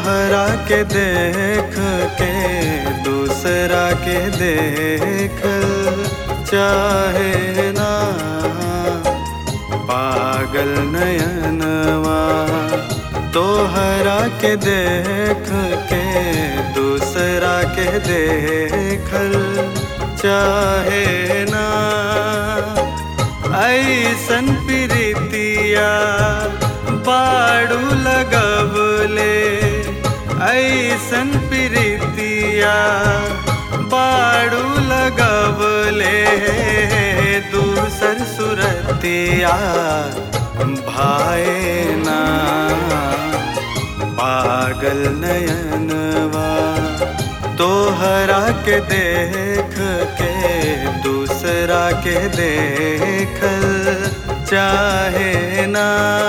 तोहरा के देख के दूसरा के देख चाहे ना पागल नयनवा तोहरा के देख के दूसरा के देखल चाहे ना ऐसन प्रीतिया बाड़ू लगवले ऐसन प्रीतिया बाड़ू लगवले दूसर सुरतिया भाए ना पागल नयनवा तोहरा के देख के दूसरा के देखल चाहे ना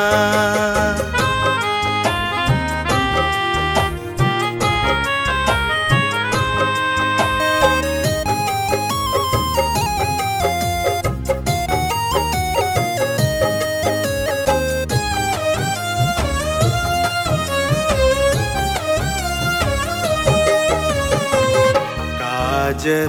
काजर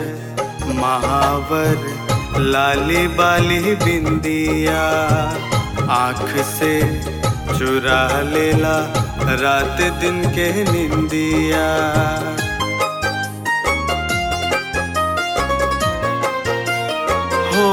महावर लाली बाली बिंदिया आँख से चुरा लेला रात दिन के निंदिया हो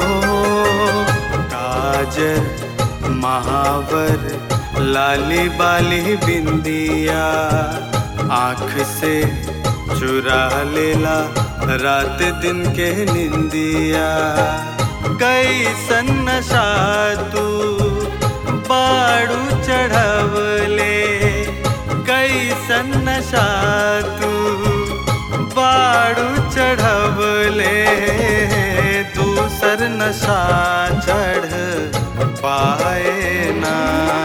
काजर महावर लाली बाली बिंदिया आँख से चुरा लेला रात दिन के निंदिया कैसन नशा तू बाड़ू चढ़वले कैसन नशा तू बाड़ू चढ़वले दूसर नशा चढ़ पाए ना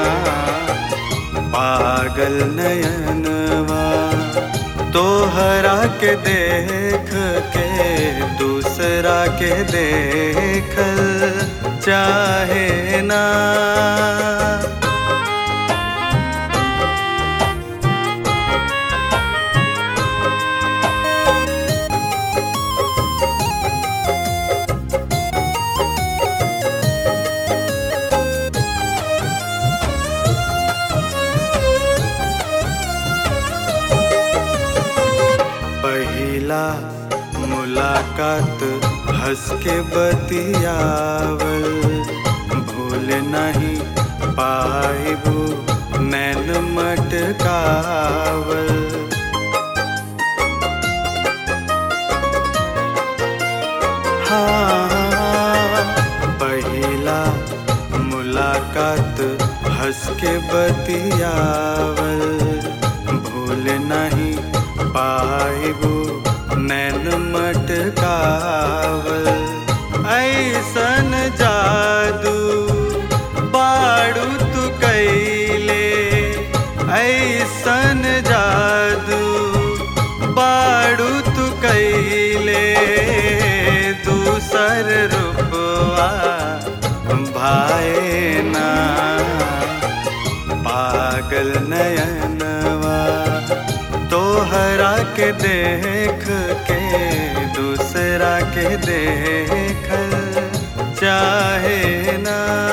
पागल नयनवा तोहरा के देख के दूसरा के देखल चाहे ना पहिला मुलाकात हंस के बतियावल भूल नहीं पाइबू नैन मटकावल हाँ पहिला मुलाकात हंस के बतियावल भूल नहीं पाइबू नैन मटकावल ऐसन जादू बाड़ू तू कैले ऐसन जादू बाड़ू तू कैले दूसर रूपवा भाए ना पागल नयनवा तोहरा के देख के दूसरा के देखल चाहे ना